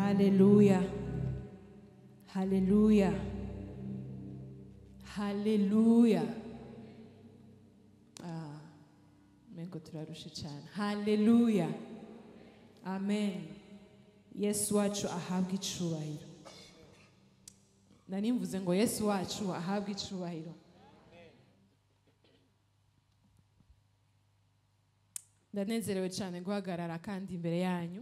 Haleluya. Haleluya. Haleluya. Ah, mengo turarushe cyane. Haleluya. Amen. Yesu wacu ahabwe icubahiro. Nari mvuze ngo Yesu wacu ahabwe icubahiro. Ndanezerewe cyane guhagarara kandi imbere yanyu.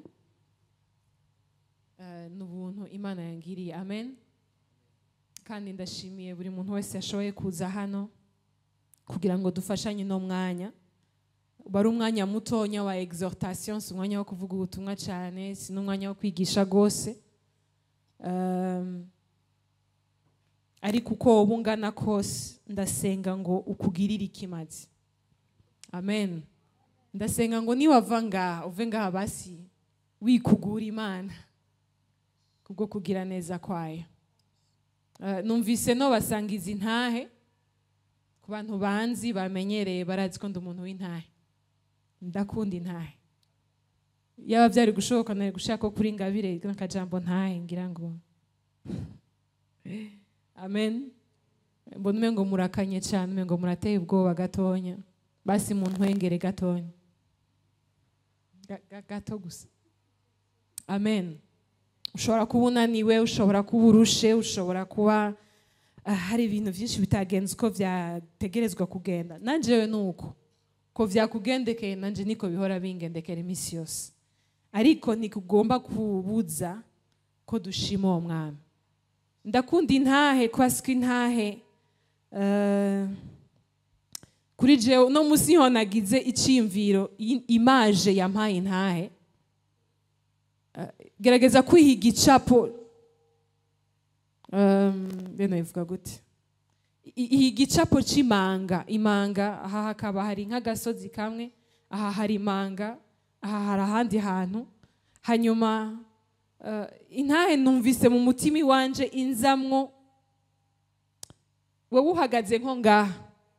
Eh, ni ubuntu imana yangiriye amen kandi ndashimiye buri muntu wese yashoboye kuza hano kugira ngo dufashanye no mwanya wari umwanya mutonya wa exhortation si umwanya wo kuvuga ubutumwa cyane si n'umwanya wo kwigisha rwose Um, ariko uko wowe ungana kose ndasenga ngo ukugirire ikimazi amen ndasenga ngo niwava ngaha uve ngaha basi wikugura imana kubwo kugira neza kwayo Eh, numvise no basangiza intahe ku bantu banzi bamenyereye barazi ko ndi umuntu w'intahe ndakunda intahe yaba byari gushoboka nari gushaka ko kuri ngabire n'akajambo ntahe ngira ngo amen mbona umengo murakanye cyane umengo murateye ubwoba gatonya basi mu ntwengere gatonya Ga- ga- gato gusa amen ushobora kuba unaniwe ushobora kuba urushe ushobora kuba ah, hari ibintu byinshi bitagenze uko byategerezwa kugenda nanjewe ni uko ko byakugendekeye nanje niko bihora bingendekera iminsi yose ariko ntikugomba kubuza ko dushima uwo mwami ndakunda intahe kwasika intahe eh, kuri jewe no munsi ho nagize icyiyumviro i- imaje yampaye intahe gerageza kwihiga icapo um, bene bivuga gute I- ihiga icapo c'imanga imanga aha hakaba hari nk'agasozi kamwe aha hari imanga aha hari ahandi hantu hanyuma uh, intahe numvise mu mutima iwanje inzamwo wowe uhagaze nko ngaha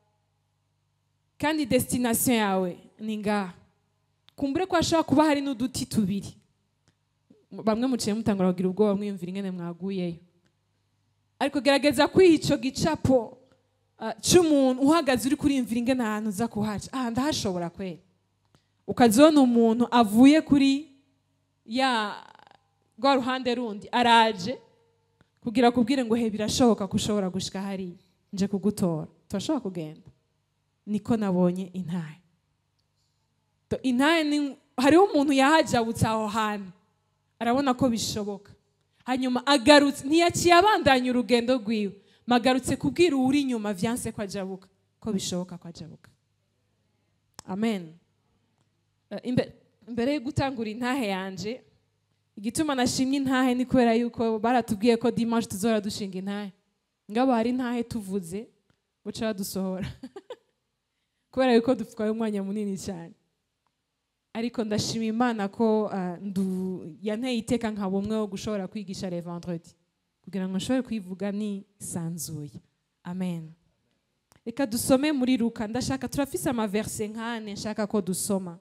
kandi destination yawe ni ngaha kumbure ko hashobora kuba hari n'uduti tubiri bamwe muciye mutangura kugira ubwoba mwiyumvira ingene mwaguyeyo ariko gerageza kwiha ico gicapo uh, c'umuntu uhagaze uri kuriyumvira ingene ahantu uza kuhaca aha ndahashobora kwera ukazibona umuntu avuye kuri ya rwa ruhande rundi araje kugira kubwire ngo he birashoboka ko ushobora gushika hariya nje kugutora turashobora kugenda niko nabonye intahe To- intahe ni hariho umuntu yahajabutse aho hantu arabona ko bishoboka hanyuma agarutse ntiyaciye abandanya urugendo rwiwe magarutse kubwira uwuri inyuma vyanse ko ajabuka ko bishoboka ko ajabuka amen Eh, imbe- imbere yo gutangura intahe yanje igituma nashimye intahe ni kubera yuko baratubwiye ko dimanche tuzora dushinga intahe ngabo hari intahe tuvuze buca badusohora kubera yuko dutwaye umwanya munini cyane ariko ndashima imana ko ah, ndu- yanteye iteka nka bumwe wo gushobora kwigisha le vendredi kugira ngo nshobore kwivuga nisanzuye amen reka dusome muri luka ndashaka turafise amaverse nkane nshaka ko dusoma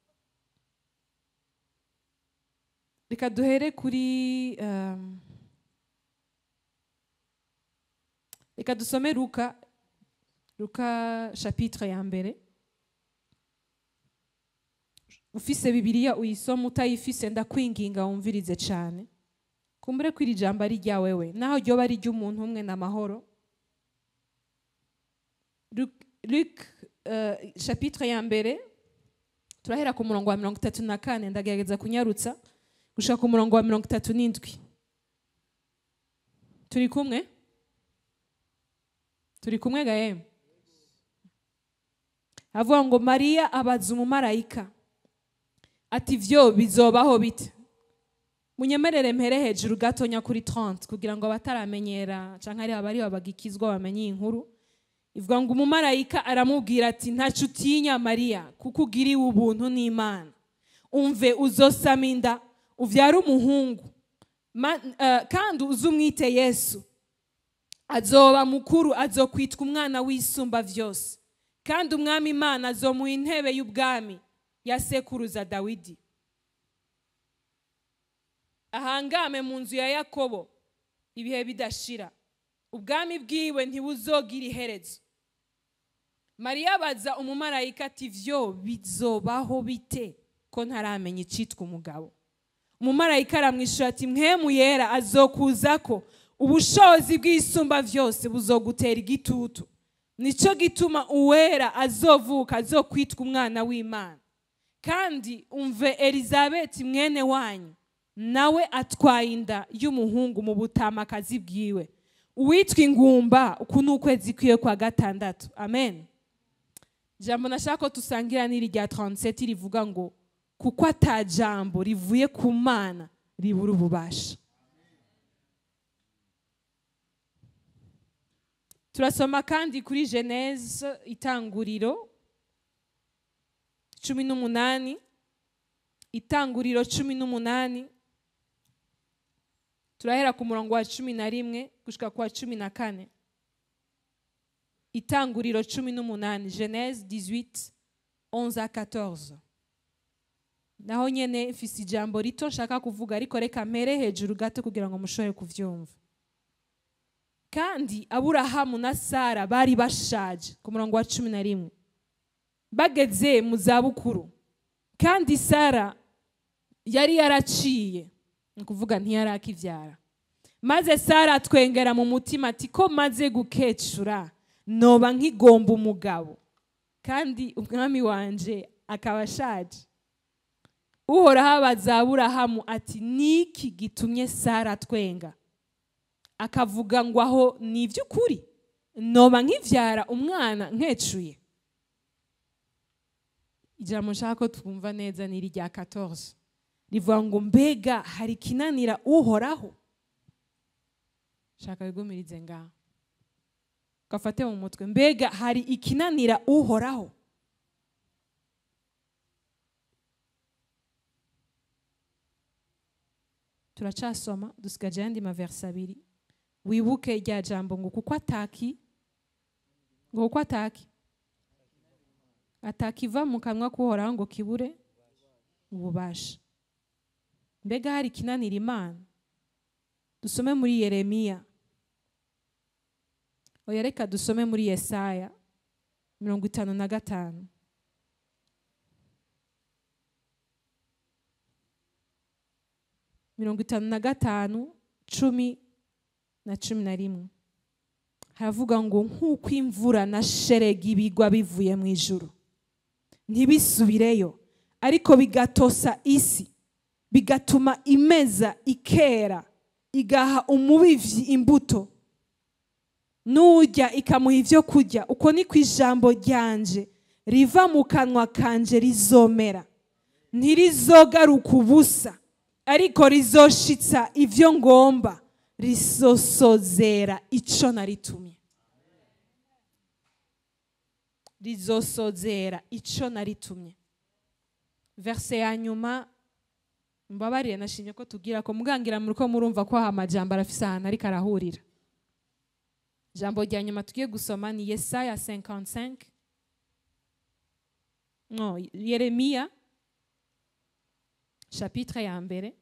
reka duhere kuri um, reka dusome luka luka chapitre ya mbere ufise bibiliya uyisoma utayifise ndakwinginga wumvirize cyane kumbure ko iri jambo ari rya wewe naho ryoba ari ry'umuntu umwe n'amahoro Luc- Luc uh, chapitre ya mbere turahera ku murongo wa mirongo itatu na kane ndagerageza kunyarutsa gushaka ku murongo wa mirongo itatu n'indwi turi kumwe turi kumwe gaye avuga ngo mariya abaza umumarayika ati vyo bizobaho bite munyemerere mpere hejuru gatonya kuri 30 kugira ngo abataramenyera canke ari abari babagikizwa bamenye iyi nkuru ivuga ngo umumarayika aramubwira ati ntaco utinya mariya kuko ugiriwe ubuntu n'imana umve uzosama inda uvyara umuhungu Ma- eh, kandi uzumwite yesu azoba mukuru azokwitwa umwana w'isumba vyose kandi umwami imana azomuha intebe y'ubwami ya sekuruza dawidi ahangame mu nzu ya yakobo ibihe bidashira ubwami bwiwe ntibuzogira iherezo mariya abaza umumarayika ati vyo bizobaho bite ko ntaramenya icitwa umugabo umumarayika aramwishyura ati mwemu yera azokuza ko ubushobozi bw'isumba byose buzogutera igitutu nicyo gituma uwera azovuka azokwitwa umwana w'imana kandi umve elizabeth mwene wanyu nawe atwaye inda y'umuhungu mu butamakazi bwiwe uwitwa ingumba uku ni ukwezi kwiwe kwa gatandatu amen jambo nashaka ko tusangira n'iri rya 37 rivuga ngo kuko ata jambo rivuye ku mana ribura ububasha turasoma kandi kuri geneze itanguriro cumi n'umunani itanguriro cumi n'umunani turahera ku murongo wa cumi na rimwe gushika ku wa cumi na kane itanguriro cumi n'umunani geneze 18 11 à 14 naho nyene mfise ijambo rito nshaka kuvuga ariko reka mpere hejuru gato kugira ngo mushobore kuvyumva kandi aburahamu na sara bari bashaje ku murongo wa cumi na rimwe bageze mu zabukuru kandi sara yari yaraciye ni ukuvuga ntiyari akibyara maze sara atwengera mu mutima ati ko maze gukecura noba nkigomba umugabo kandi umwami wanje akaba ashaje uhoraho abaza aburahamu ati niki gitumye sara atwenga akavuga ngo aho ni iby'ukuri noba nkibyara umwana nkecuye ijambo nshaka ko twumva neza ni irya 14 rivuga ngo mbega hari ikinanira uhoraho shaka bigumirize ngaho gafate mu mutwe mbega hari ikinanira uhoraho turacasoma dusigaje ayandi maverse abiri wibuke rya jambo ngo kuko ataki ngo kuko ataki atakiva mu kanwa k'uhoraho ngo kibure ububasha mbega hari ikinanira imana dusome muri yeremiya oya reka dusome muri yesaya mirongo itanu na gatanu mirongo itanu na gatanu cumi na cumi na rimwe haravuga ngo nk'uko imvura na sheregi bigwa bivuye mu ijuru ntibisubireyo ariko bigatosa isi bigatuma imeza ikera igaha umubivyi imbuto n'urya ikamuha ibyo kurya uko ni ku ijambo ryanje riva mu kanwa kanje rizomera ntirizogaruka ubusa ariko rizoshitsa ibyo ngomba rizosozera ico naritumye rizosozera ico naritumye verse ya nyuma mbabarire nashimye ko tugira ko mugangira muri ko murumva ko aha amajambo arafise ahantu ariko arahurira ijambo rya nyuma tugiye gusoma ni yesaya 55 no yeremiya chapitre ya mbere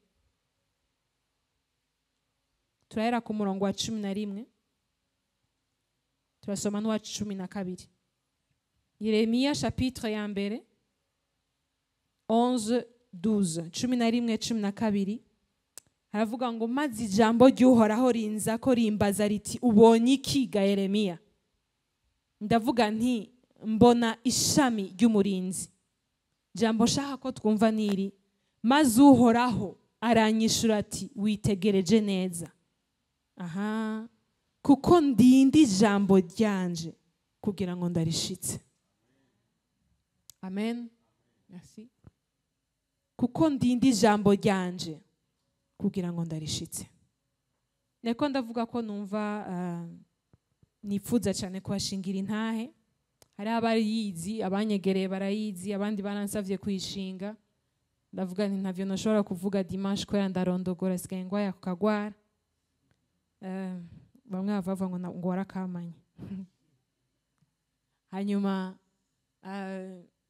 turahera ku murongo wa cumi na rimwe turasoma n'uwa cumi na kabiri yeremiya chapitre ya mbere 11 12 cumi na rimwe cumi na kabiri haravuga ngo maze ijambo ry'uhoraho rinza ko rimbaza riti ubonye iki ga yeremiya ndavuga nti mbona ishami ry'umurinzi jambo nshaka ko twumva niri maze uhoraho aranyishura ati witegereje neza aha kuko ndinda ijambo ryanje kugira ngo ndarishitse amen merci kuko ndinda ijambo ryanje kugira ngo ndarishitse niko ndavuga ko numva nipfuza cyane kuhashingira intahe hari abariyizi abanyegereye barayizi abandi baransabye kuyishinga ndavuga nti ntabyo nashobora kuvuga dimanche kubera ndarondogora sigaye ngwaya ku kagwara bamwe bava ngo ngo warakamanye hanyuma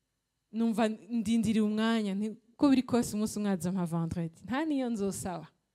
numva ndindiriye umwanya ko biri kose umunsi umwe nka vendredi nta niyo nzosaba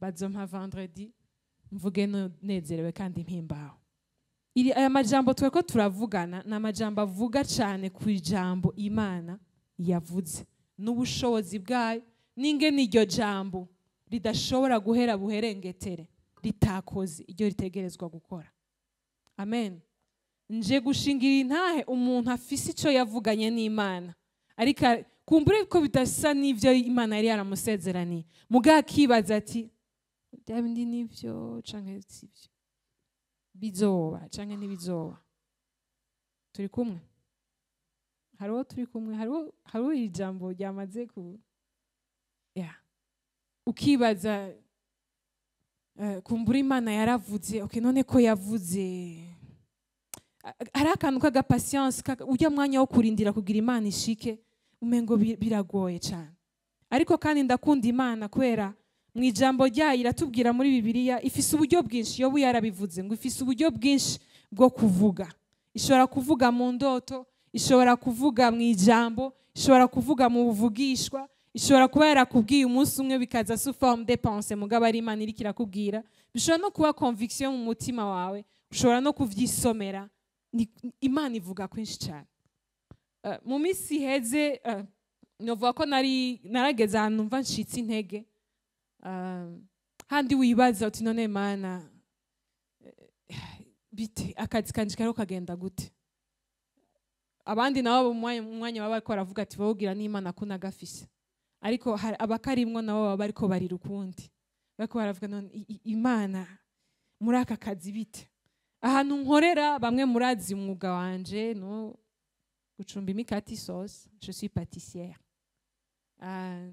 bazompa vendredi mvuge no- nezerewe kandi mpimbawe iri aya majambo tweko turavugana ni amajambo avuga cyane ku ijambo imana yavuze n'ubushobozi bwayo n'ingene iryo jambo ridashobora guhera buherengetere ritakoze iryo ritegerezwa gukora amen nje gushingira intahe umuntu afise icyo yavuganye n'imana ariko a- kumbure ko bidasa n'ibyo imana yari yaramusezeraniye mugabo akibaza ati bya bindi nibyo canke sibyo bizoba canke ntibizoba turi kumwe hariho turi kumwe hariho hariho iri jambo ryamaze ku ya ukibaza eh, kumbura imana yaravuze okay none ko yavuze A- hari akantu k'agapasiyanse ujya mwanya wo kurindira kugira imana ishike umengo bi- biragoye cyane ariko kandi ndakunda imana kubera mu ijambo ryayo iratubwira muri bibiliya ifise uburyo bwinshi yobu yarabivuze ngo ifise uburyo bwinshi bwo kuvuga ishobora kuvuga mu ndoto ishobora kuvuga mu ijambo ishobora kuvuga mu buvugishwa ishobora kuba yarakubwiye umunsi umwe bikaza sous forme de pensée mugabo ari imana iriko irakubwira bishobora no kuba conviction mu mutima wawe ushobora no kuvyisomera Ni- imana ivuga kwinshi cyane Eh, mu minsi iheze eh, novuga ko nari narageze ahantu mva ncitse intege Ah, handi wibaza uti none mana eh, bite akazi kanje kariho kagenda gute abandi nabo mu mwanya- mu mwanya baba bariko baravuga ati bawugira n'imana ko nagafise ariko hari abakarimwo nabo baba bariko barira ukundi bariko baravuga none i- i- imana muri aka kazi bite ahantu nkorera bamwe murazi umwuga wanje no gucumba imikati sauce je suis pâtissière Ah,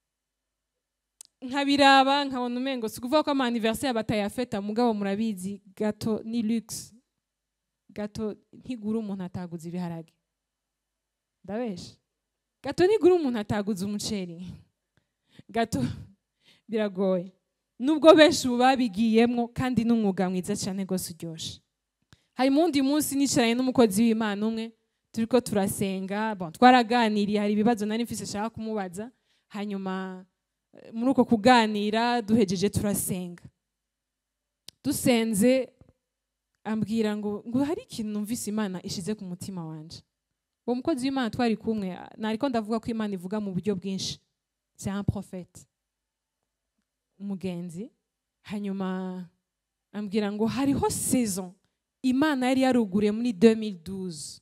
nkabiraba nkabona umengo si ukuvuga ko ama anniversaire batayafeta mugabo murabizi gato ni luxe gato ntigura umuntu ataguze ibiharage ndabesha gato ntigura umuntu ataguze umuceri gato biragoye nubwo benshi ubu babigiyemwo kandi n'umwuga mwiza cyane rwose uryoshye hari mu wundi munsi nicaranye n'umukozi w'imana umwe turiko turasenga bon, twaraganiriye hari ibibazo nari mfise nshaka kumubaza hanyuma eh, muri uko kuganira duhejeje turasenga dusenze ambwira ngo ngo hari ikintu numvise imana ishize ku mutima wanje uwo mukozi w'imana twari kumwe nariko ndavuga ko imana ivuga mu buryo bwinshi c'est un prophète umugenzi hanyuma ambwira ngo hariho saison imana yari yaruguriye muri 2012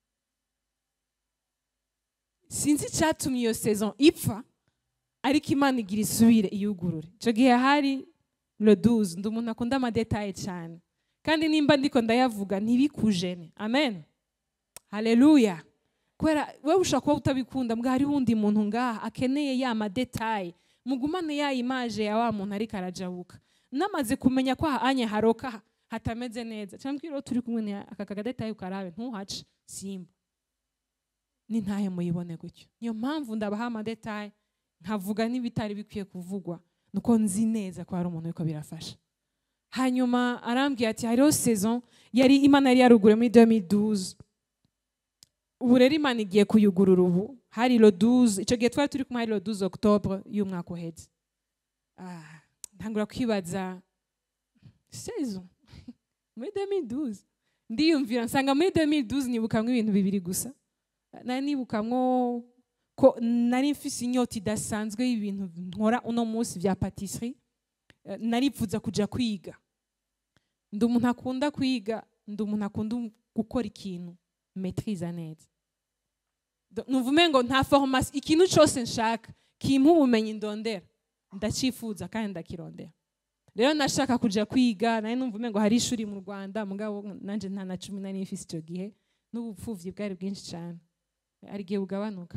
sinzi icyatumye iyo saison ipfa ariko imana igira isubire iyugurure icyo gihe hari le 12 ndi umuntu akunda amadetaye cyane kandi nimba ndiko ndayavuga ntibikujene amen haleluya kubera wowe ushobora kuba utabikunda mbwa hariho undi muntu ngaha akeneye ya madetaye mugumane ya imaje ya wa muntu ariko arajabuka namaze kumenya ko anya haroka hatameze neza cyangwa mbwira uwo turi kumwe ni aka kagadetaye ukarabe ntuhace simba n'intahe muyibone gutyo niyo mpamvu ndabaha amadetaye nkavuga n'ibitari bikwiye kuvugwa nuko nzi neza ko hari umuntu uriko birafasha hanyuma arambwira ati hariho saison yari imana yari yaruguriye muri 2012 ubu rero imana igiye kuyugurura ubu hari lo 12 icyo gihe twari turi kumwe hari lo 12 octobre y'umwaka uheze Ah, ntangura kwibaza saison muri 2012 ndiyumvira nsanga muri 2012 nibukamwo ibintu bibiri gusa nari nibukamwo ko nari mfise inyota idasanzwe y'ibintu nkora uno munsi vya patisserie Eh, naripfuza kuja kwiga ndi umuntu akunda kwiga ndi umuntu akunda gukora ikintu metriza neza Do- numva umengo nta formation ikintu cyose nshaka kimpa ubumenyi ndondera ndacifuza kandi ndakirondera rero nashaka kuja kwiga nari numva umengo hari ishuri mu rwanda mugabo nanje nta na cumi nari mfise icyo gihe n'ubupfuvyi bwari bwinshi cyane hari igihe bugabanuka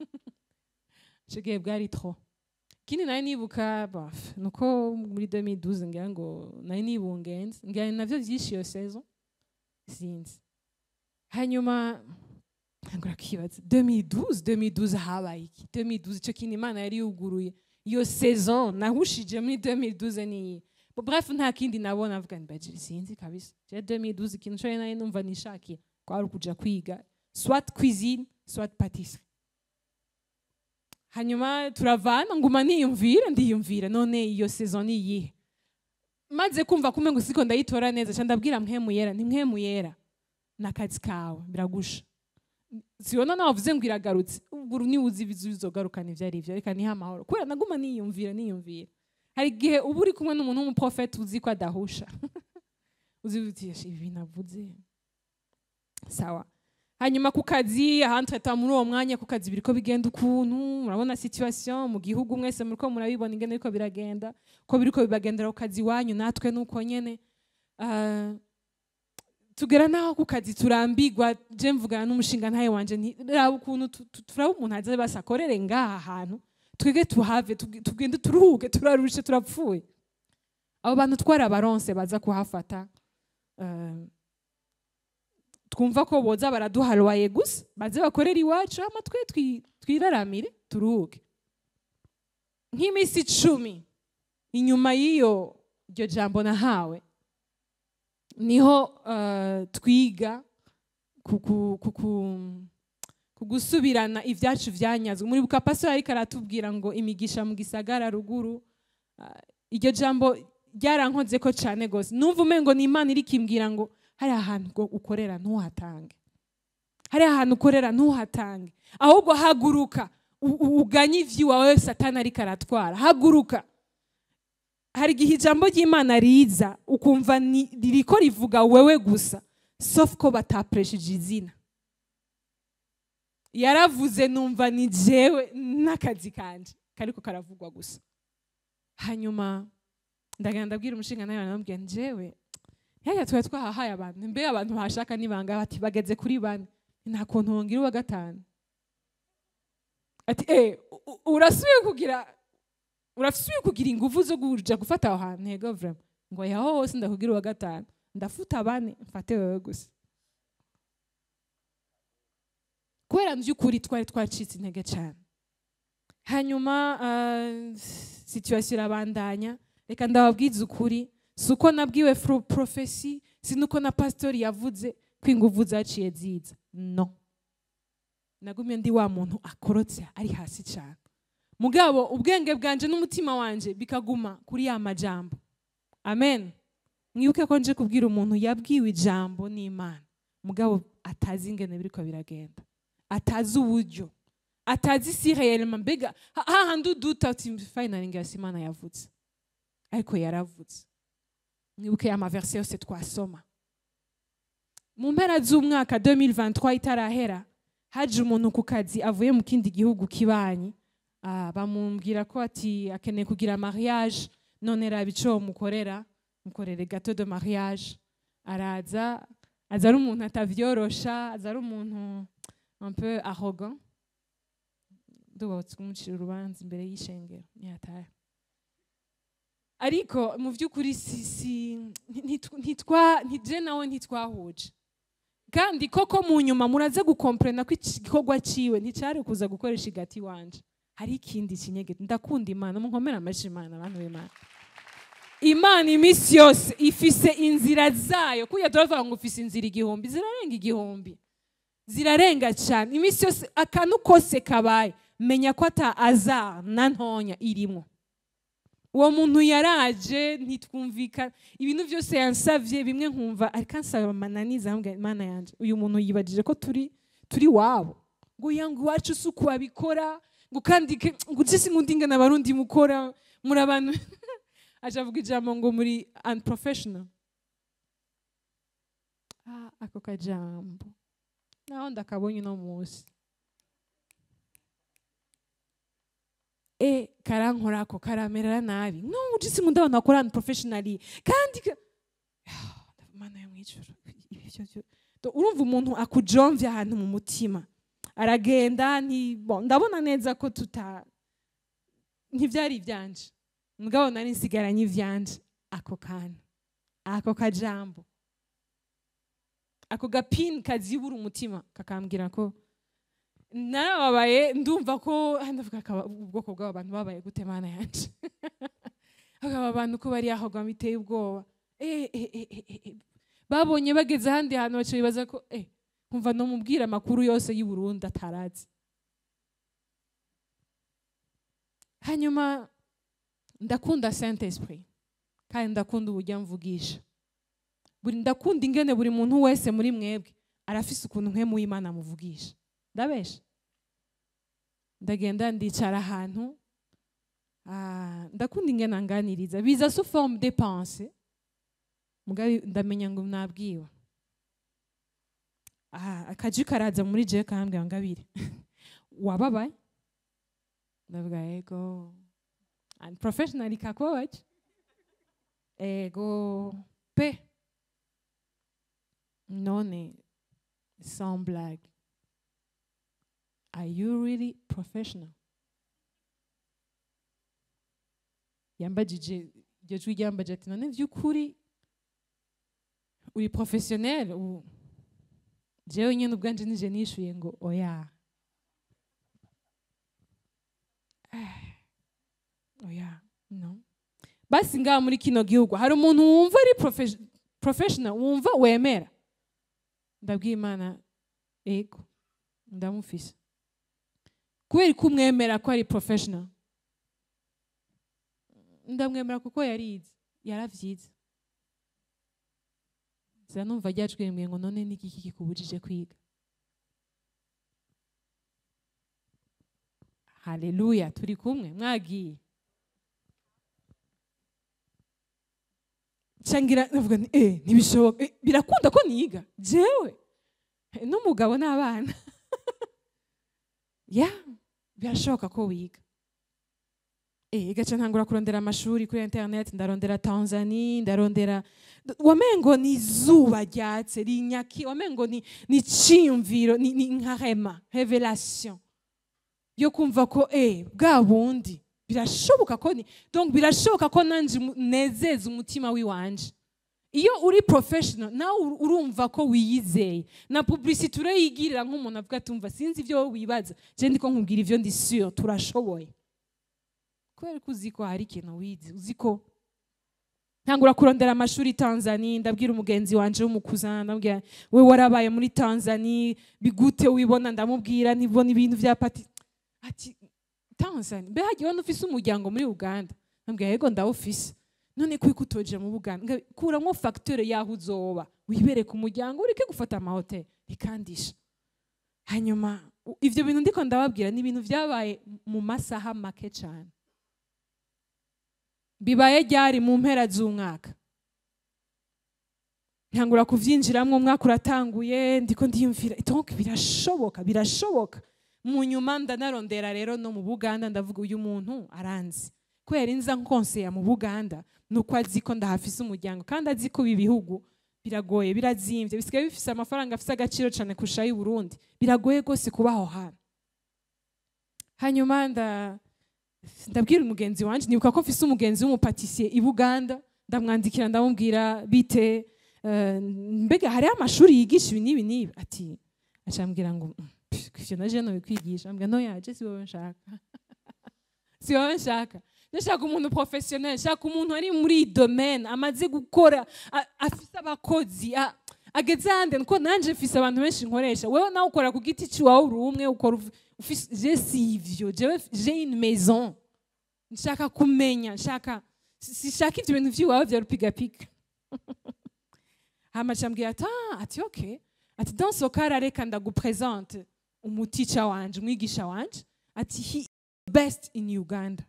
icyo gihe bwari tro ikindi nari nibuka baf nuko muri 2012 ngira ngo nari nibungenze ngira ni navyo vyinshi iyo saison sinzi hanyuma ngura kibaza 2012 2012 habaye iki 2012 icyo kintu imana yari yuguruye iyo saison nahushije muri 2012 niyi Bo bref nta kindi nabona avuga ni bajiri sinzi kabisa je 2012 ikintu cyo nari numva nishakiye kwari ukuja kwiga soit cuisine soit pâtisserie hanyuma turavana nguma niyumvira ndiyumvira none iyo saison ni iyihe maze kumva kumwe ngo siko ndayitora neza ca ndabwira mpemu yera ni mpemu yera n'akazi kawe biragusha sibona nawe wavuze ngo iragarutse ubwo niba uzi ibizu bizogarukana ibyo ari byo reka nihe amahoro kubera naguma niyumvira niyumvira hari igihe uba uri kumwe n'umuntu w'umuprofeti uzi ko adahusha uzi uti ibi bintu avuze sawa hanyuma ku kazi ahandi tata muri uwo mwanya ku kazi biriko bigenda ukuntu murabona situation mu gihugu mwese muriko murabibona ingene biriko biragenda ko biriko bibagendera ku kazi wanyu natwe nuko nyene Ah, tugera naho ku kazi turambigwa je mvugana n'umushinga ntaye wanje nti raba ukuntu tu- tu- turaba umuntu aza basi akorere ngaha hantu twege tuhave tuge- tugende turuhuke turarushe turapfuye abo bantu twari abaronse baza kuhafata eh, twumva ko boza baraduharuwaye gusa baze bakorera iwacu hama twe twi- twiraramire turuhuke nk'iminsi icumi inyuma y'iyo iryo jambo nahawe niho eh, twiga ku- ku- ku- ku- ku gusubirana ibyacu byanyazwe muri buka pastor ariko aratubwira ngo imigisha mu gisagara ruguru ah, iryo jambo ryarankoze ko cyane gose numva umengo ni imana iri kimbwira ngo hari ahantu ngo ukorera ntuhatange hari ahantu ukorera ntuhatange ahubwo haguruka u- u- uganye ivy'iwawe satani ariko aratwara haguruka hari igihe ijambo ry'imana riza ukumva ni- ririko rivuga wewe gusa sauf ko batapresheje izina yaravuze numva ni jewe n'akazi kanje kariko karavugwa gusa hanyuma ndagenda ndabwira umushinga nawe namubwiye njyewe yaya tuba twahahaye abantu mbe abantu bashaka nibanga bati bageze kuri bane nta kuntu wongera uwa gatanu ati eh u- u- urasubiye kugira urasubiye kugira ingufu zo kuja gufata aho hantu hego vraiment ngo yaho hose ndakugira uwa gatanu ndafuta bane mfate wewe gusa kubera mu by'ukuri twari twacitse intege cyane hanyuma uh, situation irabandanya reka ndababwiza ukuri si uko nabwiwe fro- profesi si nuko na pasitori yavuze ko inguvu zaciye ziza no nagumye ndi wa muntu akorotse ari hasi cyane mugabo ubwenge bwanje n'umutima wanje bikaguma kuri ya majambo amen mwibuke ko nje kubwira umuntu yabwiwe ijambo n'imana mugabo atazi ingene biriko biragenda atazi uburyo atazi si réellement mbega ha- hahandi uduta uti finally ngasi imana yavutse ariko yaravutse mwibuke ya maverse yose twasoma mu mpera z'umwaka 2023 itarahera haje umuntu ku kazi avuye mu kindi gihugu kibanyi ah, bamubwira ko ati akeneye kugira mariage none raba ico mukorera mukorere gato de mariage araza aza ari umuntu atavyorosha aza ari umuntu un peu arrogant ndubatse kumucira urubanza imbere y'ishengero ntiyatahe ariko mu by'ukuri si si ntitwa ntitwa- ntije nawe ntitwahuje kandi koko mu nyuma muraza gukomprena ko igikorwa ciwe nticari kuza gukoresha igati wanje hari ikindi kinyegeti ndakunda imana munkomere amashi imana abantu b'imana imana iminsi yose ifise inzira zayo kuya turavuga ngo ufise inzira igihumbi zirarenga igihumbi zirarenga cyane iminsi yose akantu kose kabaye menya ko ata aza na ntonya irimo uwo muntu yaraje ntitwumvikana ibintu byose yansavye bimwe nkumva ariko ansaba amananiza ambwira imana yanje uyu muntu yibagije ko turi turi wabo ngo yangu iwacu si uku babikora ngo kandi ke- ngo ujye ngo ndingana abarundi mukora muri abantu aje avuga ijambo ngo muri unprofessional ah, ako kajambo naho ndakabonye uno munsi e karankorako karamerera nabi no ujisi nkunda abantu bakora unprofessionally kandi ka- Ah, mana yo mwijuru ibi byo byo Do- urumva umuntu akujomvye ahantu mu mutima aragenda nti bon, ndabona neza ko tuta ntivyari ivyanje mugabo nari nsigaranye ivyanje ako kantu ako kajambo ako gapini kazibura umutima kakambwira ko narababaye ndumva ko ah, ndavuga akaba ubwoko bw'aba bantu babaye gute mana yanje akaba abantu ko bari aho biteye ubwoba Eh, eh, eh, eh, eh, eh. babonye bageze ahandi hantu baca bibaza ko eh kumva no mubwira amakuru yose y'u Burundi atarazi hanyuma ndakunda saint esprit kandi ndakunda uburyo amvugisha buri ndakunda ingene buri muntu wese muri mwebwe arafise ukuntu nkemu w'imana amuvugisha ndabesha ndagenda ndicara ahantu ah, ndakunda ingene anganiriza biza sous forme de pensée mugabe ndamenya ngo nabwiwe ah, akaji karaza muri jewe kambwira ngabire wababaye ndavuga yego and professionally kakubabaje ego pe none sans blague are you really professional yambajije iryo jwi ryambajije ati none vy'ukuri uri professionnel ubu jewe nyene ubwanje nije nishuye ngo oya Eh, oya no basi ngaha muri kino gihugu hari umuntu wumva ari profes- professional wumva wemera ndabwiye imana ego ndamufise kubera ko umwemera ko ari professional ndamwemera kuko yarize yaravyize nza numva ryajwembwe ngo none niki kikubujije kwiga haleluya turi kumwe mwagiye cangira navuga nti eh ntibishoboka Eh, birakunda ko niga jewe Eh, n'umugabo n'abana ya birashoboka ko wiga eh gaca ntangura kurondera amashuri kuri internet ndarondera Tanzania ndarondera wamengo ni izuba ryatse rinyaki wamengo ni ni ciyumviro ni, ni nka rema revelation yo kumva ko eh bwa bundi birashoboka ko ni donc birashoboka ko nanje umu- nezeza umutima wiwanje iyo uri professional nawe ur- urumva ko wiyizeye na publicity urayigirira nk'umuntu avuga ati umva sinzi ibyo wowe wibaza je ndiko nkubwira ivyo ndi sure turashoboye kubera ko uzi ko hari ikintu wize uzi ko ntangura kurondera amashuri tanzania ndabwira umugenzi wanje w'umukuzana ndamubwira we warabaye muri tanzania bigute wibona ndamubwira nibona ibintu vya pati ati tanzania mbe hagiye wona ufise umuryango muri uganda ndambwira yego ndawufise none kuko utoje mu buganda Nga- kuramwo facture yaho uzoba wibere ku muryango ureke gufata amahoteli bikandisha hanyuma u- ivyo bintu ndiko ndababwira ni ibintu vyabaye mu masaha make cyane bibaye ryari mu mpera z'umwaka ntangura kuvyinjiramwo umwaka uratanguye ndiko ndiyumvira donc birashoboka birashoboka mu nyuma ndanarondera rero no mu buganda ndavuga uyu muntu aranzi kubera inza nkonseya mu buganda nuko azi ko ndahafise umuryango kandi azi ko ibi bihugu biragoye birazimvye bisigaye bifise amafaranga afise agaciro cane kurusha ay'i burundi biragoye rwose kuba aho hantu hanyuma nda ndabwira umugenzi wanje nibuka ko mfise umugenzi w'umupatisiye i buganda ndamwandikira ndamubwira bite eh, mbega hariho amashuri yigisha ibi n'ibi n'ibi ati acambwira ngo "Mm, pff, ivyo naje nobikwigisha ambwira no yaje si wowe nshaka si wowe nshaka ndashaka umuntu professionnel nshaka umuntu ari muri iyi domaine amaze gukora a- afise abakozi a- ageze ahandi nuko nanje mfise abantu benshi nkoresha wewe nawe ukora ku giti ciwawe uri umwe ukora uf- ufise je si ivyo jewe j'ai une maison nshaka kumenya nshaka si- sishaka ivyo bintu vyiwawe vya rupigapiga hama cambwira ati ah ati okay ati dans ce cas reka ndagupresente umutica wanje umwigisha wanje ati he is best in uganda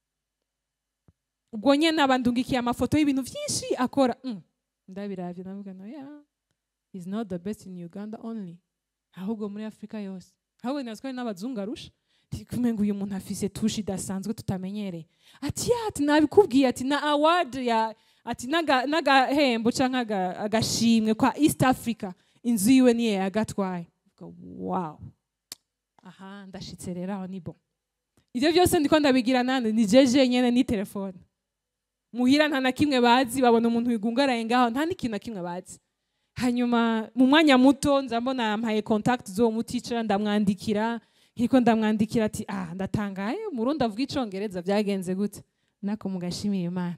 ubwo nyene abandungikiye amafoto y'ibintu vyinshi akora mm. ndabiravye ndavuga no yeah is not the best in uganda only ahubwo muri afurika yose ahubwo naziko ari n'abazungu arusha kumenga uyu muntu afise tushi idasanzwe tutamenyereye ati ya ati nabikubwiye ati na award ya ati n'aga- n'agahembo canke aga- agashimwe kwa east africa inzu yiwe niye yagatwaye wow aha ndashitse rero aho ni bon ivyo vyose ndiko ndabigira nande ni jeje nyene ni telefone muhira nta na kimwe bazi babona umuntu wigungaraye ngaho nta n'ikintu na kimwe bazi hanyuma mu mwanya muto nza mbona yampaye contact z'uwo muticara ndamwandikira nkiko ndamwandikira ati ah ndatangaye umurundi avuga icongereza byagenze gute nako mugashimiye imana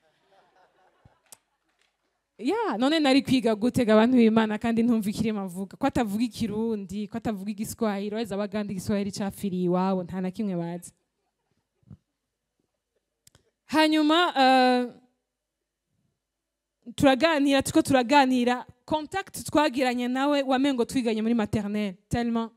ya none nari kwiga gutega abantu b'imana kandi ntumva ikirimo avuga ko atavuga ikirundi ko atavuga igiswahili weza abaganda igiswahili cafiriye iwabo nta na kimwe bazi hanyuma eh, turaganira turiko turaganira contact twagiranye nawe wamengo twiganye muri maternelle tellement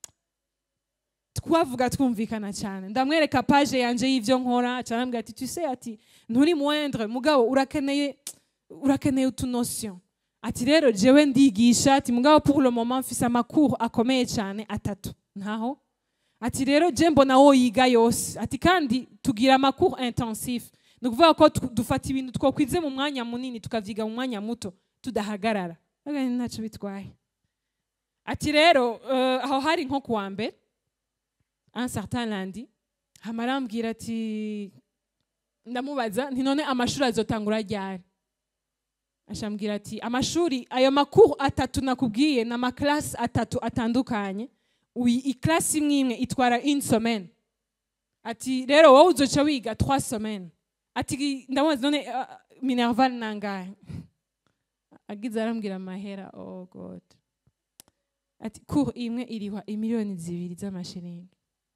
twavuga twumvikana cyane ndamwereka page yanje y'ivyo nkora acarambwira ati tu sais ati nturi moindre mugabo urakeneye urakeneye utunotion ati rero jewe ndigisha ati mugabo pour le moment mfise amakuru akomeye cyane atatu ntaho ati rero je mbona wo yiga yose ati kandi tugira amakuru intensif ni ukuvuga ko tu- dufata ibintu twokwize mu mwanya munini tukavyiga mu mwanya muto tudahagarara Aga ntacyo bitwaye ati rero eh, aho hari nko kuwa mbere un certain lundi hama arambwira ati ndamubaza nti none amashuri azotangura ryari ashambwira ati amashuri ayo makuru atatu nakubwiye ni amaklasi atatu atandukanye Uyi- iklasi imwe imwe itwara une semaine ati rero wowe uzoca wiga trois semaines ati ndamubaza none uh, minerval nangahe agize arambwira amahera oh god ati cour imwe irihwa imiliyoni zibiri z'amashiringi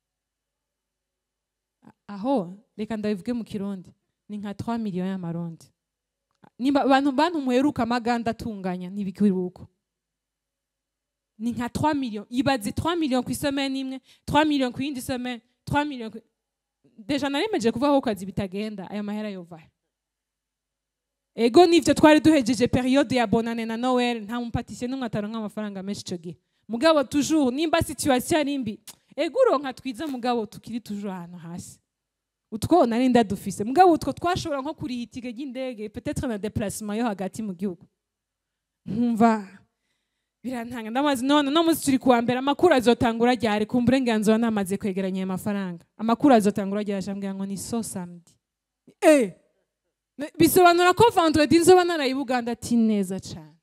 A- aho reka ndabivuge mu kirundi ni nka 3 miliyoni y'amarundi nimba abantu bantu muheruka amaganda atunganya ntibikiri uko ni nka 3 miliyoni ibaze 3 miliyoni ku isomeni imwe 3 miliyoni ku yindi someni 3 miliyoni ku... deja naremeje kuvuga ko kazi bitagenda aya mahera yovahe ego nivyo twari duhejeje periode ya bonane na noel nta mupatisiye n'umwe ataronka amafaranga menshi ico gihe mugabo toujours nimba situation ari mbi ego uronka twiza mugabo tukiri toujours ahantu hasi utwo nari ndadufise mugabo utwo twashobora nko kuriha itike ry'indege peut-être na déplacement yo hagati mu gihugu nkumva birantanga ndamaze none no munsi turi kuwa mbere amakuru azotangura ryari ku burenganzira namaze kwegeranya ayo mafaranga amakuru azotangura ryari ashambwira ngo ni so samedi eh Ne- bisobanura ko vendredi nzoba naraye i buganda ati neza cyane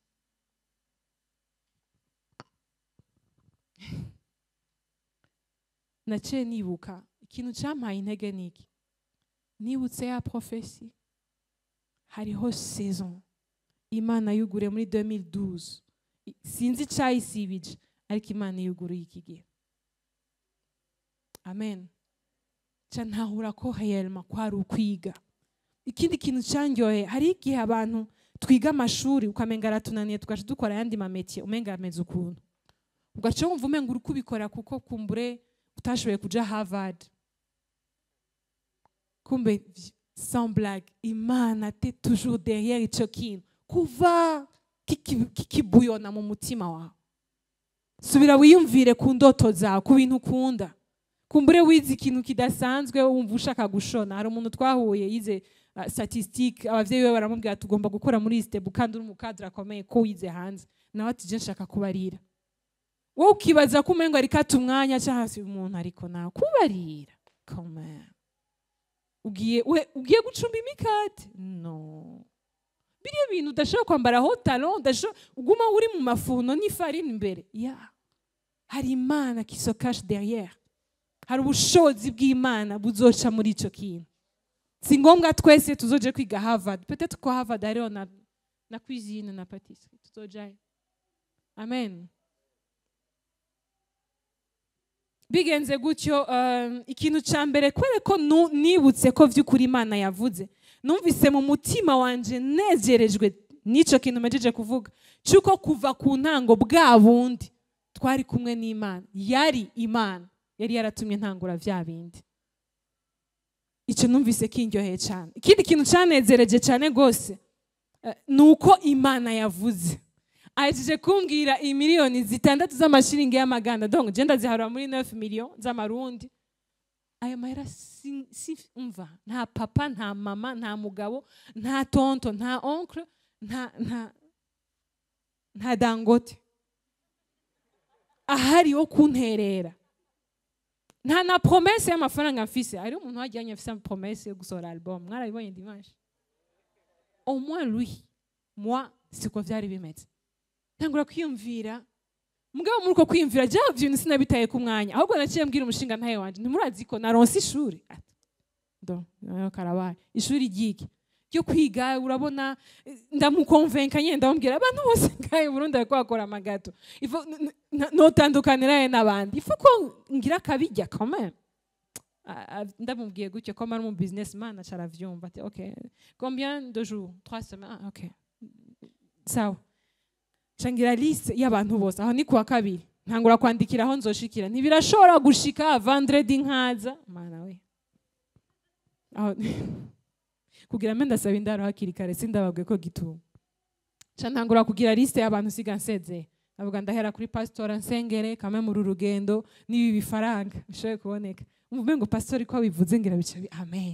naciye nibuka ikintu cyampaye intege niki nibutse ya profesi hariho saison imana yugure muri 2012 I- sinzi icyayisibije ariko imana yuguruye iki gihe amen ca ntahura ko heyelma kwari ukwiga ikindi kintu cyanyoye hari igihe abantu twiga amashuri ukamenga aratunaniye tugaca dukora ayandi mametiye umenga ameze ukuntu ugaca wumva umenga uri kubikora kuko kumbure utashoboye kuja harvard kumbe vi- sans blague imana te toujours derrière ico kintu kuva kiki- kikibuyona mu mutima wawe subira wiyumvire ku ndoto zawe ku bintu ukunda kumbure wize ikintu kidasanzwe wumva ushaka gushona hari umuntu twahuye yize uh, statistique abavyeyi be baramubwira tugomba gukora muri step kandi uri umukadre akomeye ko wize hanze nawe ati je nshaka kubarira wowe ukibaza ko umengo ariko ata umwanya cyangwa se umuntu ariko nawe kubarira come on. ugiye we- ugiye gucumba imikate no biriya bintu udashobora kwambaraho talon udashobora uguma uri mu mafuno n'ifarini imbere ya hari imana qui se cache derrière hari ubushobozi bw'imana buzoca muri icyo kintu si ngombwa twese tuzoje kwiga harvard peut-être ko harvard hariho na, na cuisine na patisserie tuzojayo amen bigenze gutyo um, ikintu cya mbere kubera ko nu- nibutse ko by'ukuri imana yavuze numvise mu mutima wanje nezerejwe n'icyo kintu mejeje kuvuga cy'uko kuva ku ntango bwa bundi twari kumwe n'imana yari imana yari yaratumye ntangura bya bindi icyo numvise kindyoheye cyane ikindi kintu cyanezereje cyane rwose eh, ni uko imana yavuze ahejeje kumbwira imiliyoni zitandatu z'amashiringi y'amaganda donc je ndaziharura muri 9 million z'amarundi ayo mahera si, si umva nta papa nta mama nta mugabo nta tonto nta oncle nta nta nta dangote ahari wo kunterera nta na promesse y'amafaranga mfise hari umuntu wajyanye afise promesse yo gusohora album mwarabibonye dimanche au moins lui moi siko vyari bimeze ntangura kwiyumvira mugabo muri uko kwiyumvira bya bintu sinabitaye ku mwanya ahubwo naciye mbwira umushinga ntaye wanje ntimurazi ko naronse ishuri Ati, ndo nayo karabaye ishuri ryiki ryo kwiga urabona eh, ndamukonvenka nyine ndamubwira abantu bose ngahe i burundi bariko bakora amagato Ifo- n- n- notandukaniraye n'abandi ifu ko ngira akabijya quand même a- a- ndamubwiye gutyo ko ari umu businessman aca aravyumva ati ok combien de jours trois semaines ah, ok sawa cangira liste y'abantu bose aho ni kuwa kabiri ntangura kwandikira aho nzoshikira ntibirashobora gushika vendredi nkaza mana we aho kugira mbe ndasaba indaro hakiri kare sindababwe ko gituma ca ntangura kugira liste y'abantu siga nsezeye avuga ndahera kuri pasitora nsengere kame muri uru rugendo n'ibi bifaranga bishoboye kuboneka umve ngo pasitori ko bivuze ngira bica bi- amen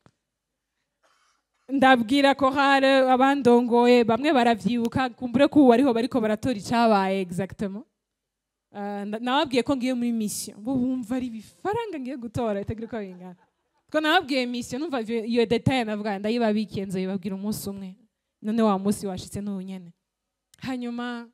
ndabwira ko hari abandongoye bamwe baravyibuka kumbure ko ubu ariho bariko baratora icabaye exactement Ah, nda- nababwiye ko ngiye muri mission bo bumva ari ibifaranga ngiye gutora itagira uko bingana ko nababwiye mission numva ivyo- iyo detail navuga ndayibabikiye nzoyibabwira umunsi umwe none wa munsi washitse n'ubu nyene hanyuma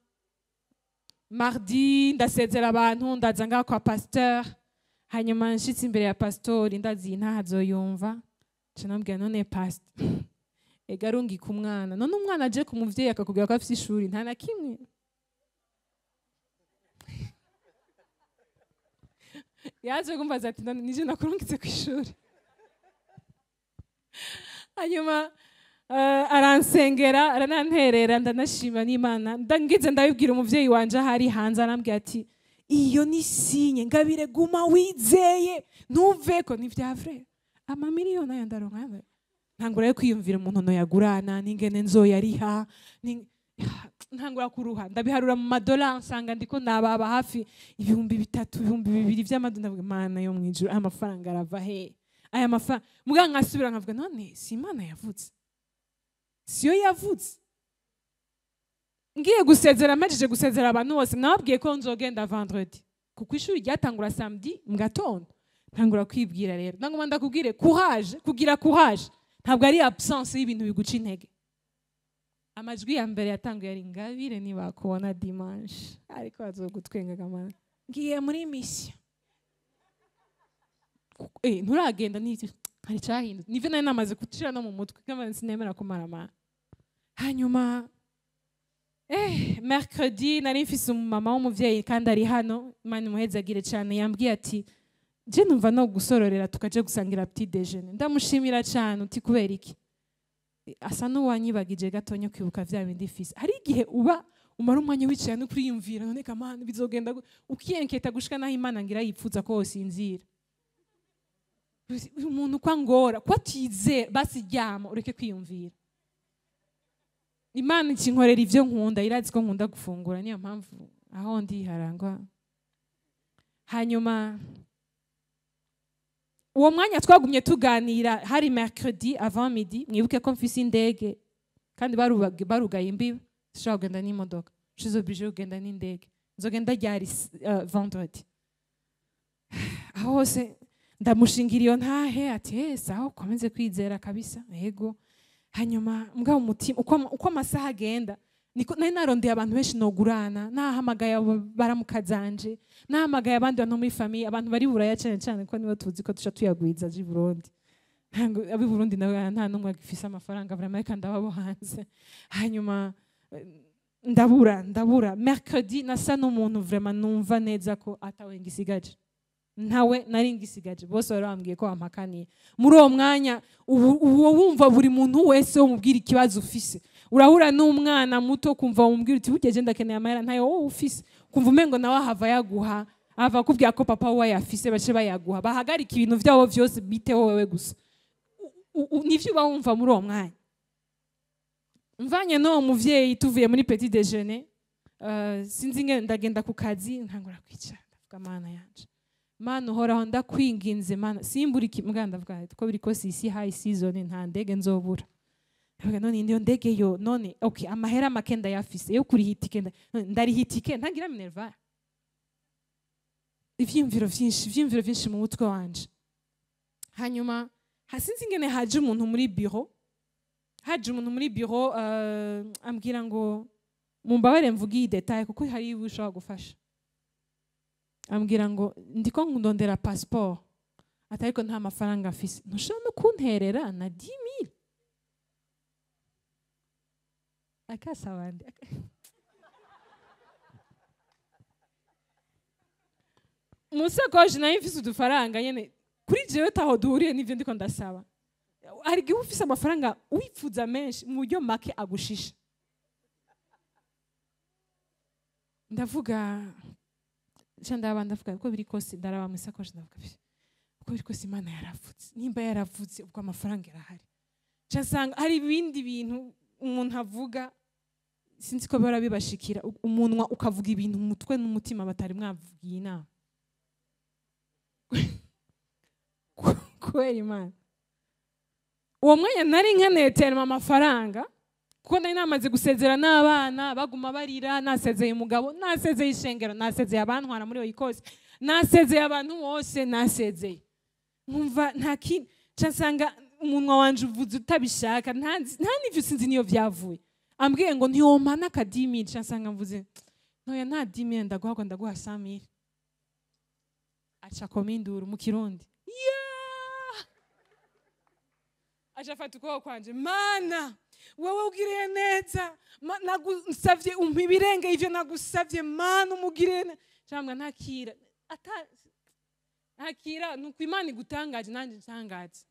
mardi ndasezera abantu ndaza ngaha kwa pasteur hanyuma nshitse imbere ya pastori ndazi iyi ntaha azoyumva nca nambwira none pastor ega arungika umwana none umwana aje ku muvyeyi akakubwira ko afise ishuri nta na kimwe yaje kumbaza ati none nije nakurungitse ku ishuri hanyuma eh, aransengera arananterera ndanashima n'imana ndangize ndabibwira umuvyeyi wanje ahari hanze arambwira ati iyo ni sinye ngabire guma wizeye ntuveko ni vya vrai amamiliyoni ayo ndaronka yawe ntangura yo kwiyumvira umuntu noyagurana n'ingene nzoyariha ni- ntangura kuruha ndabiharura mu madolari nsanga ndiko nababa hafi ibihumbi bitatu ibihumbi bibiri vy'amadolari ndavuga imana yo mwijuru aya mafaranga arava he aya mafaranga muga nkasubira nkavuga none si imana yavutse siyo yavutse ngiye gusezera amajije gusezera abantu bose nababwiye ko nzogenda vendredi kuko ishuri ryatangura samedi mu gatondo ntangura kwibwira rero ndaguma ndakubwire kuhaje kugira kuhaje ntabwo ari absence y'ibintu biguca intege amajwi ya mbere yatanguye ari ngabire ntibakubona dimanche ariko bazogutwengaga mana ngiye muri misiyo eh nturagenda n'iki hari icyahindutse nivyo nari namaze gucira no mu mutwe kandi sinemera kumara amana hanyuma eh mercredi nari mfise umumama w'umuvyeyi kandi ari hano imana imuhezagire cyane yambwiye ati je numva no gusororera tukaje gusangira petit déjeuner ndamushimira cyane uti kubera iki asa n'uwanyibagije gatonya kwibuka vya bindi fise hari igihe uba umara umwanya wicaye no kuriyumvira none kamana bizogenda gu- ukiyenketa gushika naho imana ngira yipfuza ko wosinzira uyu muntu ko angora ko atizera basi ryama ureke kwiyumvira imana ikinkorera ivyo nkunda irazi ko nkunda gufungura niyo mpamvu aho ndi harangwa hanyuma uwo mwanya twagumye tuganira hari mercredi avant midi mwibuke ko mfise indege kandi barubaga- barugaye imbibi sishobora kugenda n'imodoka shizobije kugenda n'indege nzogenda ryari uh, vendredi aho hose ndamushingira iyo ntahe ati "Eh, sawa komeze kwizera kabisa yego hanyuma mbwa umutima uko uko amasaha agenda niko nari narondeye abantu benshi nogurana nahamagaye abo baramukazanje nahamagaye abandi bantu muri famiye abantu bari buraya cyane cyane ko nibo tuzi ko tuca tuyagwiza aje i Burundi ntabwo ab'i Burundi nawe nta n'umwe agifise amafaranga vraiment kandi ababo hanze hanyuma eh, ndabura ndabura mercredi nasa n'umuntu vraiment numva neza ko atawe ngisigaje ntawe nari ngisigaje bose bari bambwiye ko bampakaniye muri uwo mwanya ubu uwo wumva buri muntu wese umubwira ikibazo ufise urahura n'umwana muto kumva wumubwira uti bugeje ndakeneye amahera ntayo wowe ufise kumva umengo nawe ahava yaguha ava akubwira ko papa we yafise bace bayaguha bahagarika ibintu vyabo vyose biteho wewe gusa U- u- nivyo uba wumva muri uwo mwanya mvanye n'uwo muvyeyi tuvuye muri petit déjeuner uh, sinzi ngene ndagenda ku kazi ntangura kwicara ndavuga mana yanje mana uhoraho ndakwinginze mana simbura iki mbwa ndavuga ko biri kose isi high season nta ndege nzobura ndavuga none ndiyo ndege yo none okay amahera make ndayafise yo kuriha itike nda- none ndariha itike ntagira minerva ivyiyumviro vyinshi ivyiyumviro vyinshi mu mutwe wanje hanyuma hasinzi ingene haje umuntu muri biro haje umuntu muri biro uh, ambwira ngo mumbabare mvuge iyi detaye kuko hari ibi ushobora gufasha ambwira ngo ndiko ndondera passport ati ariko nta mafaranga afise ntushobora no kunterera na 10000 akasabandi musakoshi nayo mfise udufaranga nyene kuri jewe taho duhuriye n'ivyo ndiko ndasaba hari igihe uba ufise amafaranga wifuza menshi mu buryo make agushisha ndavuga nca ndaba ndavuga uko biri kose ndaraba mu isakoshi ndavuga "Pfi, uko biri kose imana yaravutse nimba yaravutse ubwo amafaranga yarahari nca nsanga hari ibindi bintu umuntu avuga sinzi ko bihora bibashikira u- umunwa ukavuga ibintu mu mutwe n'umutima batari mwavugiye inama kubera imana uwo mwanya nari nkeneye terima amafaranga kuko nari namaze gusezera n'abana baguma barira nasezeye umugabo nasezeye ishengero nasezeye abantwara muri oyi kose nasezeye abantu bose nasezeye nkumva nta kindi nca nsanga umunwa wanje uvuze utabishaka nta nzi- nta n'ivyo sinzi niyo vyavuye ambwiye ngo ntiwomana akadimiri nca nsanga mvuze ntoya nta dimiri ndaguha ndaguha samiri aca koma induru mu kirundi Yeah! aca afata ukuboko kwanje mana wowe ugiriye neza Ma- nagusavye umpa ibirenge ivyo nagusavye mana umugiriye neza cyangwa ntakira ata ntakira nuko imana igutangaje nanjye ntangaje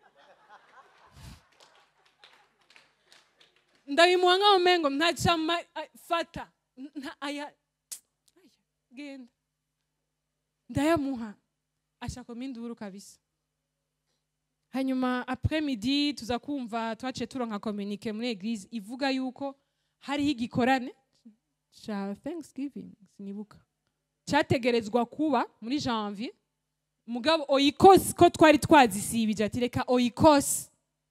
ndabimuha nkaho mengo ntacama fata nta aya aya, genda ndayamuha ashakamo induru kabisa hanyuma après midi tuza kumva twaciye turonka communique muri eglise ivuga yuko hariho igikorane ca thanksgiving sinibuka cyategerezwa kuba muri janvier mugabo oyikosi ko twari twazisibije ati reka oyikosi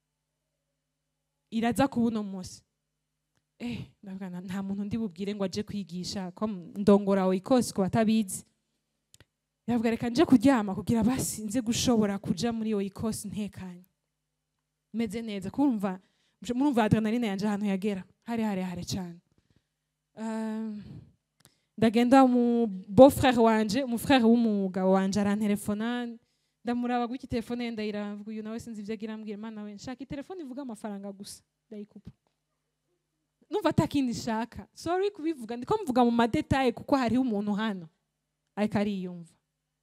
iraza kuba uno munsi eh ndavuga na- nta muntu ndi bubwire ngo aje kwigisha ko ndongora oyikosi ku batabizi yavuga reka nje kuryama kugira basi nze gushobora kuja muri oyikosi ntekanye meze neza kumva murumva adrenaline yanje ahantu yagera hari harehare cyane Um, ndagenda mu beau-frère wanje umufrère w'umugabo wanje arantelefona ndamuraba gutya telefone ye ndayiravuga uyu nawe sinzi ibyo agira ambwira mana we nshaka telefone ivuga amafaranga gusa ndayikupa numva atakindi nshaka sorry kubivuga ndiko mvuga mu madetaye kuko hariho umuntu hano ariko ariyumva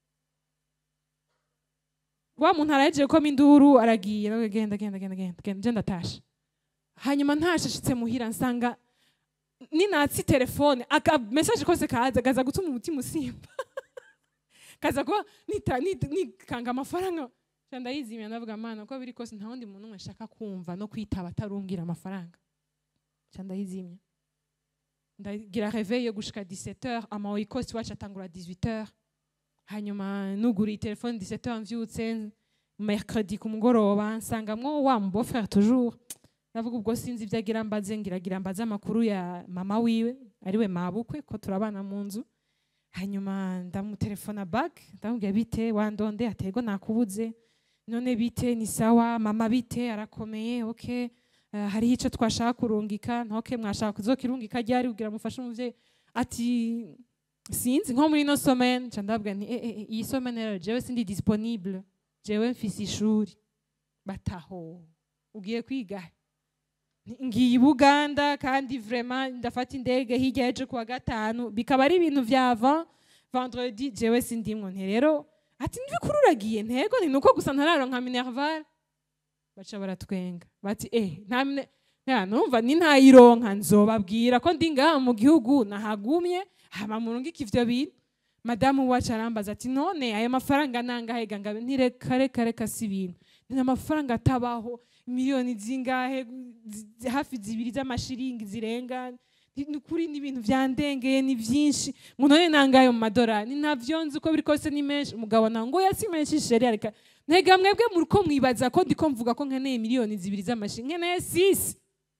wa muntu arahejeje ko induru aragiye nawe genda genda genda genda genda je ndatasha hanyuma ntashashitse muhira nsanga ninatsi telefone aka message kose kaza kaza gutuma umutima usimba kaza kuba nita nita- nikanga amafaranga Ca ndayizimya ndavuga mana uko biri kose nta wundi muntu umwe nshaka kumva no kwitaba atarumbwira amafaranga Ca ndayizimya ndagira réveil yo gushika 17h ama oyikosi wacu atangura 18h hanyuma nuguriye telefone 17h mvyutse mercredi ku mugoroba nsangamwo wa mu beau-frère toujours ndavuga ubwo sinzi ibyo agira mbaze ngiragira mbaze amakuru ya mama wiwe ariwe mabukwe ko turabana mu nzu hanyuma ndamutelefona back ndamubwira bite wandonde atego nakubuze none bite ni sawa mama bite arakomeye okay uh, hariho icyo twashaka kurungika ntoke mwashaka kuzokirungika ryari kugira mufashe umuvyeyi ati sinzi nko muri ino semaine nca ndabwira nti eh, eh, iyi semaine rero jewe sindi disponible jewe mfise ishuri bataho ugiye kwiga he? ngiye i buganda kandi vraiment ndafata indege hirya y'ejo kuwa gatanu bikaba ari ibintu vyava vendredi jewe sindimwo nti rero ati nibikuru uragiye ntego ni nuko gusa ntararonka minerval baca baratwenga bati eh nta mine- nta numva ni ntayironka nzobabwira ko ndi ngaha mu gihugu nahagumye hama murungika ivyo bintu madamu wacu arambaza ati none ayo mafaranga nangahe gangabe ntireka reka reka si ibintu ni amafaranga atabaho miliyoni zingahe zi- hafi zibiri z'amashiringi zirenga ni ni ukuri ni ibintu vyandengeye ni vyinshi ngo none nangahe mu madorari ni ntavyo nzi uko biri kose ni menshi umugabo nawe ngo yasi menshi sheri areka ntega mwebwe muri ko mwibaza ko ndiko mvuga ko nkeneye miliyoni zibiri z'amashiringi nkeneye sisi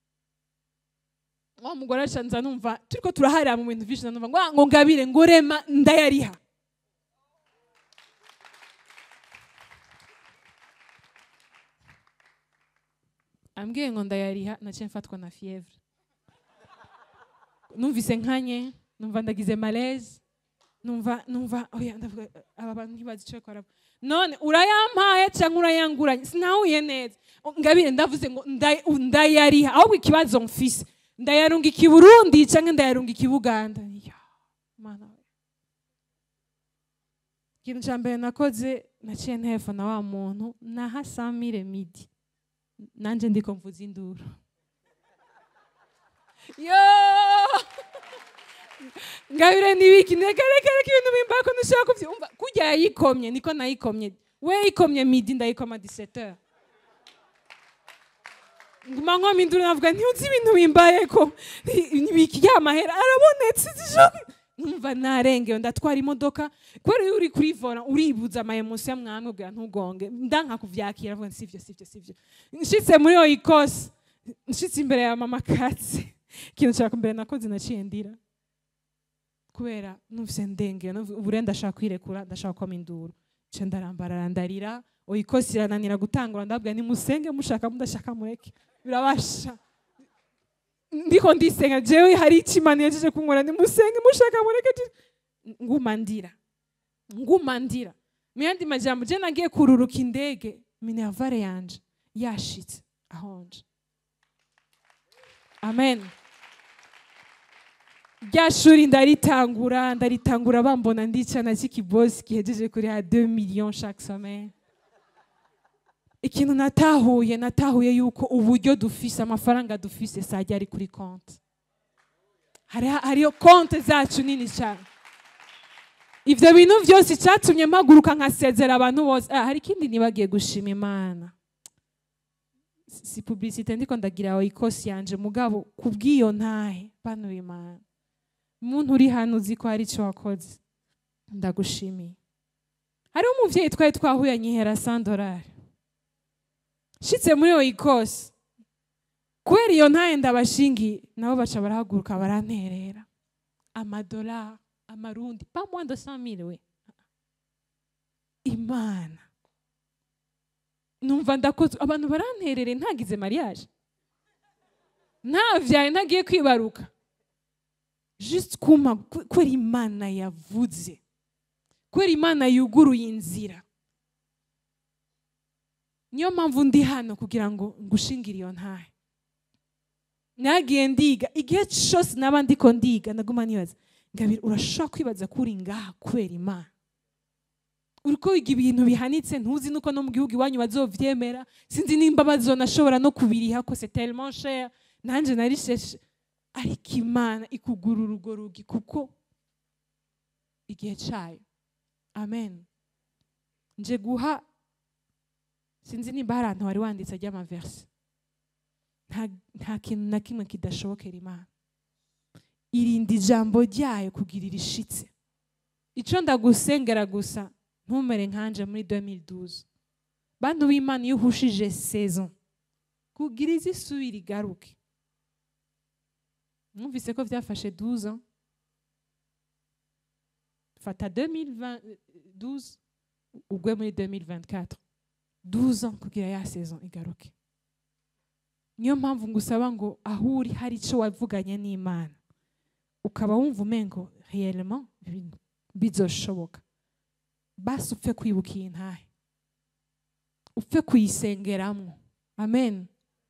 wa mugore aca nza numva turiko turaharira mu bintu vyinshi numva ngo "Ah, ngo ngabire ngo rema ndayariha ambwiye ngo ndayariha naciye mfatwa na fievre numvise nkanye numva ndagize malaise numva numva oya ndavuga aba bantu ntibazi ico bakora none urayampaye cyangwa urayanguranye sinahuye neza ngabire ndavuze ngo nday- ndayariha ahubwo ikibazo mfise ndayarungika i burundi cyangwa ndayarungika i buganda Ya, mana we ikintu cya mbere nakoze naciye ntefona wa muntu naha samire midi nanje ndiko mvuza induru yo ngabire nibiki reka reka reka ibintu bimbako ntushobora kubyumva kurya yayikomye niko nayikomye we yikomye midi ndayikoma 17 nguma nkoma induru navuga ntiuzi ibintu bimbaye ko nibiki ya mahera arabonetse zishoboye numva narengewe ndatwara imodoka kubera iyo uri kuri vora uribuza amayemusi ya mwamwe ubwira ntugonge ndanka kuvyakira avuga sivyo sivyo sivyo nshitse muri iyo ikosi nshitse imbere ya mama katsi ikintu cya mbere nakoze naciye ndira kubera numvise ndengeye ubure ndashaka kwirekura ndashaka kwama induru nce ndarambarara ndarira oyikosi irananira gutangura ndabwira nimusenge mushaka mudashaka mureke birabasha ndiko ndisenga jewe hari ikimana yajeje kunkora nimusenge mushaka mureke nguma ndira nguma ndira mu yandi majambo je nagiye kururuka indege minervare yanje yashitse ahonje amen rya shuri ndaritangura ndaritangura bambona ndicana cy'ikibosi gihejeje kuri ha 2 millions chaque semaine ikintu natahuye natahuye yuko uburyo dufise amafaranga dufise sajya ari kuri konti hariyo konti zacu nini cyane ibyo bintu byose icyatumye mpaguruka nkasezera abantu bose hari ikindi nibagiye gushima imana si publicite ndiko ndagira aho ikosi yanje mugabo kubw'iyo ntahe bano b'imana umuntu uri hano uzi ko hari icyo wakoze ndagushimiye hariho umubyeyi twari twahuye anyihera sandorari nshitse muri iyo ikosi kubera iyo ntaye ndabashingiye nabo baca barahaguruka baranterera amadolari amarundi pa moins de 100 we imana numva ndakozwe abantu baranterere ntagize mariage ntavyaye ntagiye kwibaruka just kuma kubera imana yavuze kubera imana yuguruye inzira niyo mpamvu ndi hano kugira ngo ngushingire iyo ntahe nagiye ndiga igihe cyose naba ndiko ndiga ndaguma nibaza ngabira urashobora kwibaza ko uri ngaha kubera imana uriko wiga ibintu bihanitse ntuzi nuko no mu gihugu iwanyu bazovyemera sinzi nimba bazonashobora no kubiriha ko c'est tellement cher nanje narisheshe ariko imana ikugura urwo rugi kuko igihe cayo amen nje guha sinzi nimba hari ahantu wari wanditse ry'amaverse nta kintu na kimwe kidashobokera imana irinda ijambo ryayo kugira irishitse icyo ndagusengera gusa ntumere nkanje muri 2012 bantu b'imana iyo uhushije saison kugira izi isubira igaruke mwumvise ko byafashe 12 ans fata 2012 ugwe muri 2024 12 ans kugira ya saison igaruke niyo mpamvu ngusaba ngo aho uri hari icyo wavuganye n'imana ukaba wumva umengo réellement ibintu bizoshoboka basi upfe kwibuka iyi ntahe upfe kuyisengeramo amen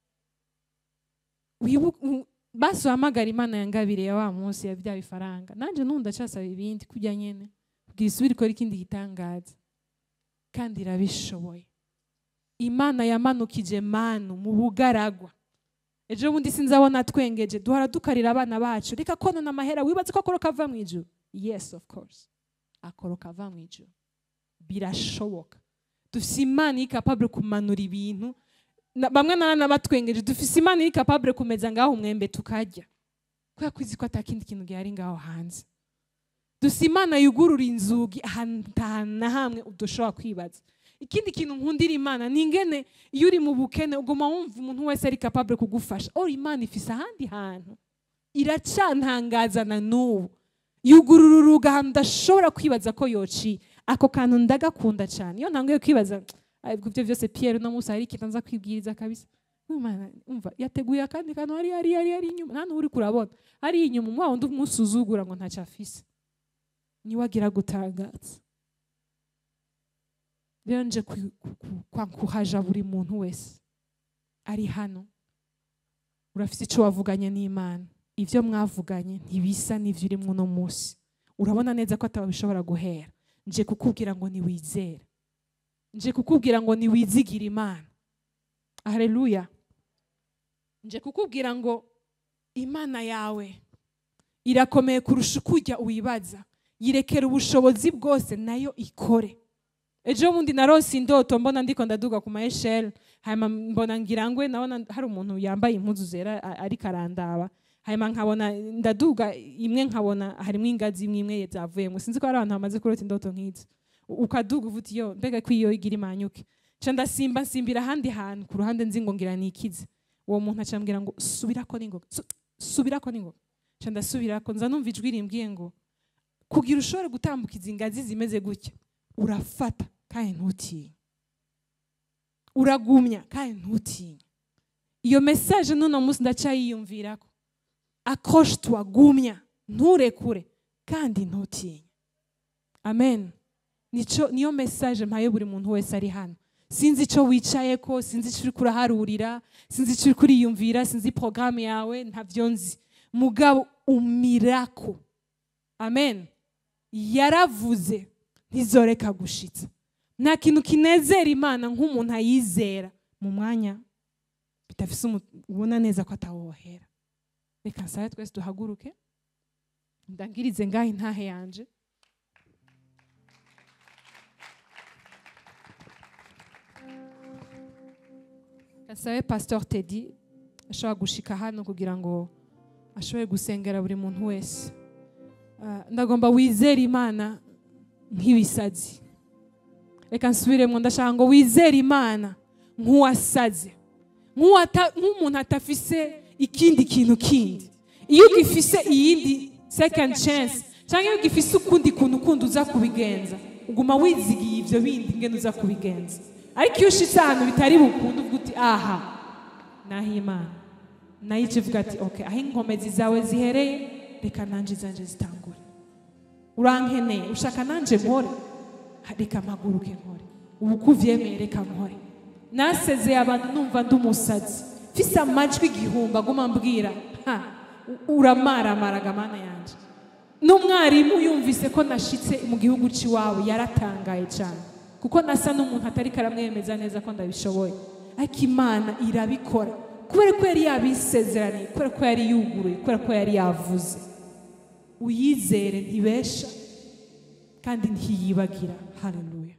basi uhamagara imana yangabire ya wa munsi ya bya bifaranga nanjye n'ubu ndacasaba ibindi kujya nyine kugira isubire ikora ikindi gitangaza kandi irabishoboye imana yamanukije manu mu bugaragwa ejo bundi sinzabona twengeje duhora dukarira abana bacu reka konona amahera wibaze ko akoroka ava mu ijuru yes of course akoroka ava mu ijuru birashoboka dufite imana iri capable kumanura ibintu bamwe na batwengeje dufite imana iri capable kumeza ngaho umwembe tukarya kubera ko izi ko atakindi kintu gihari ngaho hanze dufite imana yugurura inzugi ahantu na hamwe udushobora kwibaza ikindi kintu nkundira imana ni ingene iyo uri mu bukene uguma wumva umuntu wese ari capable kugufasha ora imana ifise ahandi hantu iracantangaza na n'ubu yugurura uruga ahantu udashobora kwibaza ko yociye ako kantu ndagakunda cyane iyo ntanguye kwibaza ibyo byose Pierre no munsi hari ikintu nza kwibwiriza kabisa umva yateguye akandi kantu hari hari hari hari inyuma nta n'uri kurabona hari inyuma umwa wundi umusuzugura ngo ntacyo afise niwe agira gutangaza rero nje kuhaja buri muntu wese ari hano urafite icyo wavuganye n'imana ibyo mwavuganye ntibisa n'ibyo urimo uno munsi urabona neza ko atabishobora guhera nje kukubwira ngo ntiwizere nje kukubwira ngo niwizigire imana haleluya nje kukubwira ngo imana yawe irakomeye kurusha uko ujya uyibaza yirekera ubushobozi bwose nayo ikore ejo bundi narose indoto mbona ndiko ndaduga ku maesheri hanyuma mbona ngira ngwe nabona hari umuntu yambaye impuzu zera a- ariko arandaba hanyuma nkabona ndaduga imwe nkabona harimo ingazi imwe imwe zavuyemo sinzi ko hari abantu bamaze kurota indoto nk'izi U- ukaduga uvuga iyo mbega ko iyo igira imanyuke nca ndasimba nsimbira ahandi hantu ku ruhande nzi ngo ngira nikize uwo muntu acambwira ngo subirako n'ingoga Su- subirako n'ingoga nca ndasubirako nza numva ijwi rimbwiye ngo kugira ushobore gutambuka izi ngazi zimeze gutya urafata kandi ntutinye uragumya kandi ntutinye iyo mesaje n'uno munsi ndacyayiyumvirako accroche toi gumya nturekure kandi ntutinye amen nico niyo mesaje mpaye buri muntu wese ari hano sinzi icyo wicaye ko sinzi icyo uri kuraharurira sinzi icyo uri kuriyumvira sinzi porogaramu yawe ntabyo nzi mugabo umirako amen yaravuze ntizoreka gushitsa nta kintu kinezera imana nk'umuntu ayizera mu mwanya bitafise umu- ubona neza ko atawohera reka nsabe twese duhaguruke ndangirize ngaho intahe yanje gasabe pastor tedi ashobora gushika hano kugira ngo ashobore gusengera buri muntu wese Ah, ndagomba wizere imana nk'ibisazi reka nsubiremo ndashaka ngo wizere imana nk'uwasaze nk'uwata- nk'umuntu atafise ikindi kintu kindi iyo ugifise iyindi second chance cyangwa iyo ugifise ukundi kuntu kundi uza kubigenza uguma wizigiye ibyo bindi ngene uza kubigenza ariko iyo ushitse ahantu bitari bukunde uvuga uti aha naho imana nayo ije ivuga ati okay aho inkomezi zawe zihereye reka nanje izanje zitangure urankeneye ushaka nanje nkore Ha, reka mpaguruke nkore ubu ko uvyemeye reka nkore nasezeye abantu numva ndi umusazi mfise amajwi igihumbi aguma mbwira ha u- uramaramaraga mana yanje n'umwarimu yumvise ko nashitse mu gihugu cy'iwabo yaratangaye cyane kuko nasa n'umuntu atari karamwemeza neza ko ndabishoboye ariko imana irabikora kubera ko yari yabisezeraniye kubera ko yari yuguruye kubera ko yari yavuze uyizere ntibesha kandi ntiyibagira haleluya